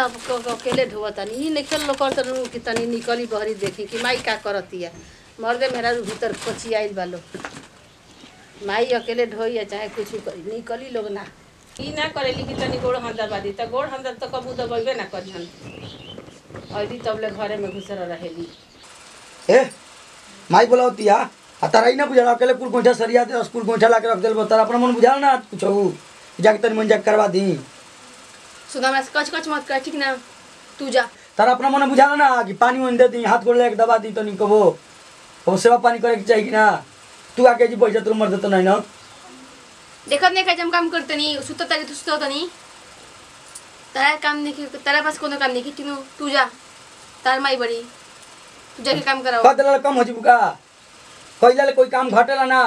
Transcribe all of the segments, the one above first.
क- क- अकेले ढोवतनी ई निकल लोग करतन कि तनी निकली बहरी देखी कि माई का करतिया मर्दे मेरा भीतर कोची आइल बा लोग माई अकेले ढोइया चाहे कुछ करी निकली लोग ना ई ना करेली कि तनी गोड़ हंदा बादी त गोड़ हंदा त कबू दबैबे ना करिहन अइली तबले घरे में घुसर रहेली ए माई बोलावतिया आ तारा ही ना बुझाला अकेले कुल गोइठा सरिया दे स्कूल गोइठा ला के रख देल तारा अपना मन बुझाल ना कुछ जाके तनी मन जाके करवा दी सुधा हमरा से कच कच मत कर ठीक ना तू जा तारा अपना मन बुझाल ना कि पानी वानी दे दी हाथ गोड़ लेके दबा दी तनी कबो कबो सेवा पानी करे के चाहिए कि ना तू आके जी पैसा तुम मर देतो नहीं ना देखत नहीं खाई हम काम करते नहीं सुत तारी तू सुत नहीं तारा काम नहीं की तारा पास कोनो काम नहीं की तीनों तू जा तार माई बड़ी तू जाके काम कराओ कह देला कम हो जी बुका कइला ले कोई काम घटेला ना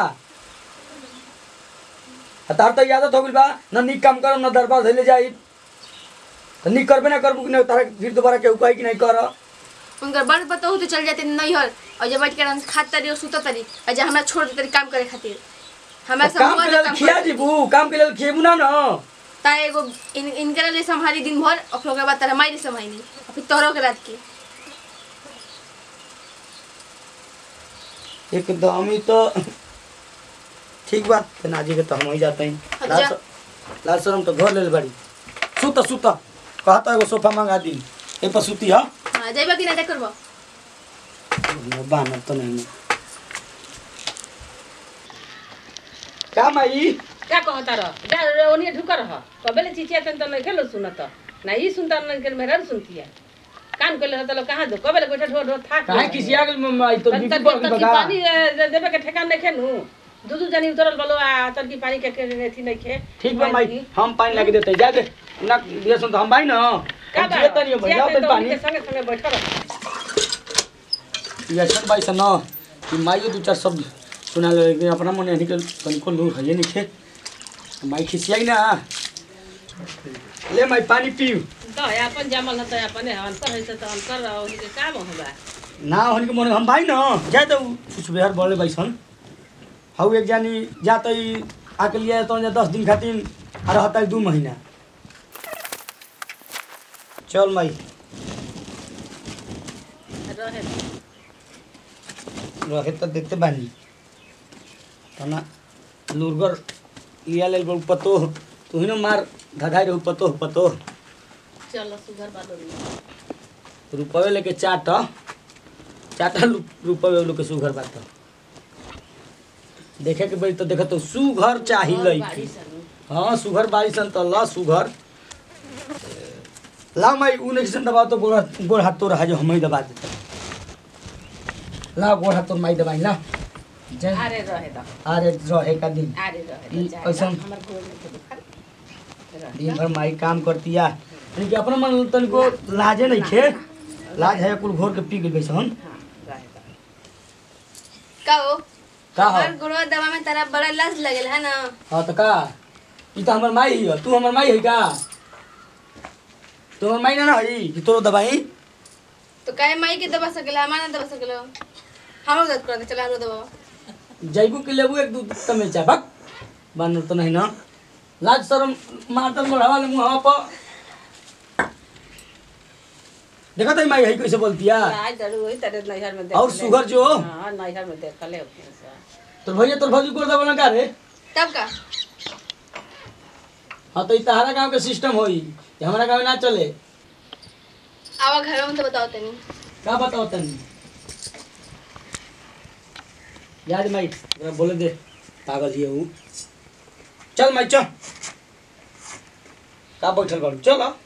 आ तार तो आदत हो गइल बा ना नीक काम करम ना दरबार धइले जाई तो नीक करबे ना करबू कि ना तारा फिर दोबारा केहू कही कि नहीं कर उनकर बड़ बताऊ तो चल जाते नहीं हर और जब बैठ के आराम से खात तारी और सुत तारी और जा हमरा छोड़ दे तारी काम करे खातिर हमरा सब काम हुआ के जो लेल काम खिया करते। जीबू काम के लेल खिएबू ना ना ता एगो इन इनकरा ले संभाली दिन भर और फिर ओकरा बाद तारा माई ले संभाली और फिर तोहरो के रात के एकदम ही तो ठीक बा नाजी के तो हम ही जाते हैं अच्छा। लाल सर- लाल शरम तो घर ले बड़ी सुत सुत कहता एगो सोफा मंगा दी ए पर सुती हा हाँ जाइबा कि ना करबो बाना तो नहीं का माई का कहता रह जा ओनिए ढुक रह कबेले चिचिया तन त नहीं खेलो सुनत ना ई सुनता नहीं के मेहरान सुनतिया कान कइले रहत लो कहां दो कबेले बैठा ढो ढो थाक काहे किसिया गेल माई तो तन बीपी तक बढ़ गइल तक बा पानी ए, दे- देबे के ठेकान नहीं खेनु दू दू जनी उतरल बलो आ तनकी पानी के के अथी नहीं खे ठीक बा माई हम पानी लगे देते जा दे ना दिया सुन तो हम भाई ना का हम जियत नहीं भैया तो पानी के संगे संगे बैठल रह ये सब भाई सन कि माई दो चार शब्द सुना ले लेकिन अपना मन नहीं के तनिको लू है नहीं खे माई खिसियाई ना ले माई पानी पीऊ तो अपन जामल न त अपन हवन कर है त हम कर रहो के काम होबा ना होने के मन हम भाई ना जाए तो कुछ बिहार बोले भाई सन हाउ एक जानी जाते ही आके लिए तो दस दिन खातिर आ रहता है दू महीना चल माई रहे रहे तो देखते बानी तना लुरगर लिया ले बड़ पतो तू ही ना मार धधाई रहू पतो पतो चलो सुगर बालो रुपये लेके चाट चाटा रुपये लोग के सुघर बात देखे के बड़ी तो देखा तो सुघर चाही लईकी हाँ सुघर बारी सन तो ला सुघर ला माई उ नहीं दबा तो गोड़ गोड़ हाथ तोड़ जो हम ही दबा देते ला गोड़ हाथ तोड़ माई दबाई ला जय अरे रहे द अरे रहे का दिन अरे रहे ई द जा, ऐसन- हमर गोड़ में तो दुखा रहे। दिन भर माई काम करती है लेकिन अपना मन तनिको लाजे नहीं खे लाज है कुल घोर के पी गई हम हाँ, रहे द। का हो का हो हमार गुड़वा दवा में तारा बड़ा लाज लगल है ना हाँ तो का ई तो हमर माई है तू हमर माई है का तू हमर माई ना ना है कि तोरो दवाई तो काहे माई के दबा सकेला हमारा ना दबा सकेला हमरो दर्द करते चला हमरो दबा जैबू के लेबू एक दू तमेचा बक बानर तो नहीं ना लाज शरम मारतल मढ़ावा ले मुँह पर देखा तो माई है कैसे बोलती है आज डरू वही तेरे नैहर में देख और ले। सुगर जो? हाँ नैहर में देख ले अपने से। तो भैया तोर भौजी को दबा का रे तब का हाँ तो ई तहरा गांव के सिस्टम होई ये हमारा गांव में ना चले आवा घर में तो बताओ तनी का बताओ तनी याद माई जरा बोले दे पागल ही है वो चल माई चल का बैठल बाड़ू चल आ।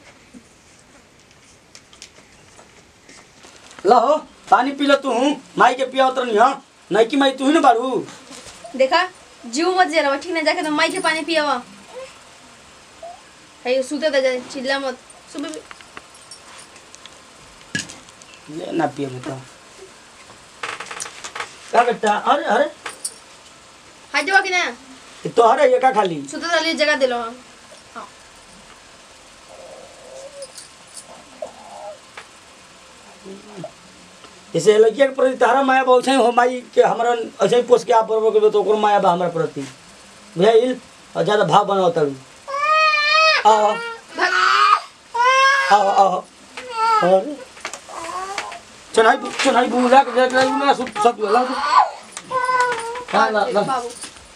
ला हो पानी पी लो तू माई के पिया उतर नहीं हाँ नहीं कि माई तू ही ना बाड़ू देखा जीव मत जरा ठीक ना जाके तो माई के पानी पियावा है सुते दे जा चिल्ला मत सुबह भी ले ना पिए बता का बेटा अरे अरे हाथ जावा कि ना ये तो अरे ये का खाली सुते दे जगह दिलो हाँ जैसे लड़किया के प्रति तारा माया बहुत है हो माई के हमरा ऐसे ही पोस के आप बरबर के तो ओकर माया बा हमरा प्रति बुझाइल और ज्यादा भाव बनाओ तरू आओ आओ आओ अरे चनाई चनाई बुला के देख रही ना सब सब ला दो हाँ ला ला बाबू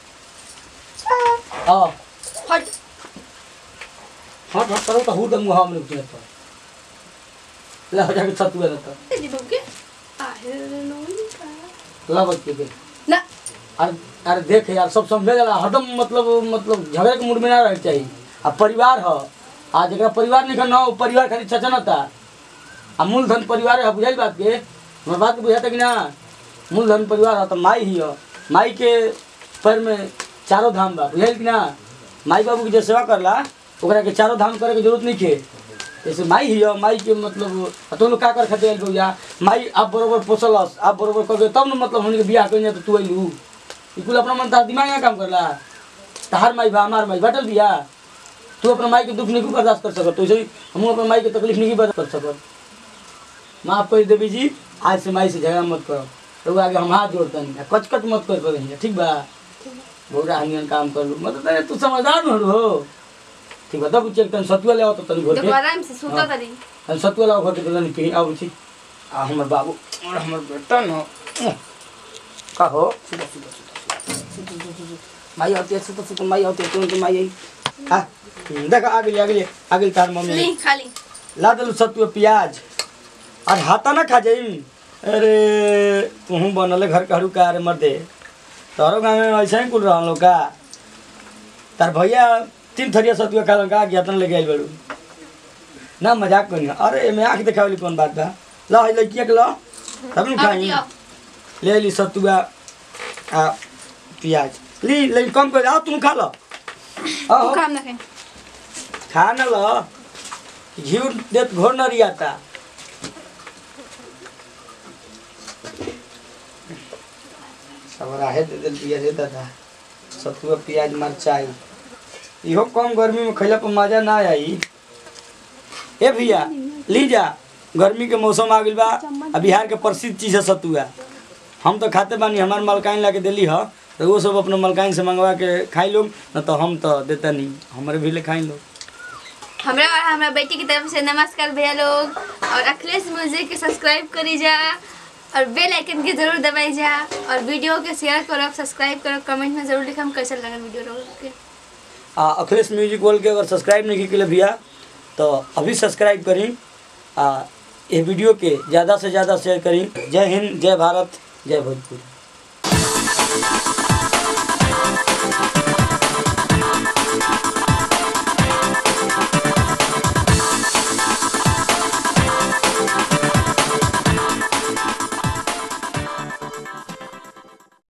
आओ हट हट हट करो तो हूँ दंगू हम लोग तो ला हो जाके सतुआ रहता जी बाबू के आहे लोई का ला बच्चे के ना अरे अरे देख यार सब समझे जाला हरदम मतलब मतलब झगड़े के मूड में ना रहे चाहिए आ परिवार ह आ जरा परिवार नहीं ना वो परिवार खाली चचनता आ मूलधन परिवार है बुझाई बात के हमारे बात के बुझाता कि ना मूलधन परिवार है तो माई ही है माई के पैर में चारों धाम बा बुझाई कि ना माई बाबू की जो सेवा करला ओकरा के चारों धाम करे के जरूरत नहीं के जैसे माई ही है माई के मतलब आ तो लोग का कर खाते आइल भैया माई आप बरोबर पोसलस आप बरोबर कर तब न मतलब हमने के बियाह कइने तो तू अइलू ई कुल अपना मन तार दिमाग ना काम करला तहार माई बा हमार माई बाटल बिया तू अपना माई के दुख नहीं बर्दाश्त कर सकत तो ऐसे ही हम अपना माई के तकलीफ नहीं बर्दाश्त कर सकत माफ कर देवी जी आज से माई से झगड़ा मत करो तो आगे हम हाथ जोड़ते नहीं कचकच मत कर पड़े ठीक बा बौरा हनियन काम कर लू मतलब तू समझदार न हो ठीक बा तब चेक तन सतुआ ले आओ तो तनी घर देखो के आराम से सुता तरी तनी सतुआ लाओ घर के तो तनी पी आओ छी आ हमर बाबू और हमर बेटा न का हो सुता सुता सुता सुता सुता सुता माई आती है सुता सुता माई आती है तुरंत माई आई आ देख आगे ले आगे ले आगे ले तार मम्मी ली खाली ला दलू सतुआ प्याज और हाथा ना खा जाई अरे तुहू बनले घर कहरू का अरे मर्दे तोरो गाँव में ऐसा ही कुल रहा लोग का तार भैया तीन थरिया सतुआ खा का ज्ञातन लेके आइल बड़ू ना मजाक करी अरे एमे आँख देखावली कौन बात बा ला है लड़किया के ला तब न अब खाई दियो ले ली सतुआ आ प्याज ली लेकिन कम कर आओ तुम खा लो आओ काम ना खाए खा न लो घी देत घोर न रियाता सवराहे दे दिल पिया दे दादा सतुआ प्याज मरचाई इहो कम गर्मी में खैला पर मजा ना आई ए भैया ली जा गर्मी के मौसम आ गइल बा आ बिहार के प्रसिद्ध चीज है सतुआ हम तो खाते बानी हमार मलकाइन ला के दिली ह तो वो सब अपने मलकाइन से मंगवा के खाई लोग न तो हम तो देता नहीं हमारे भी ले खाई लोग हमरा और हमरा बेटी की तरफ से नमस्कार भैया लोग और अखिलेश म्यूजिक के सब्सक्राइब करी जा और बेल आइकन के जरूर दबाई जा और वीडियो के शेयर करो सब्सक्राइब करो कमेंट में जरूर लिखम कैसा लगा वीडियो लोग के आ अखिलेश म्यूजिक वर्ल्ड के अगर सब्सक्राइब नहीं की भैया तो अभी सब्सक्राइब करी आ ये वीडियो के ज़्यादा से ज़्यादा शेयर करी जय हिंद जय भारत जय भोजपुरी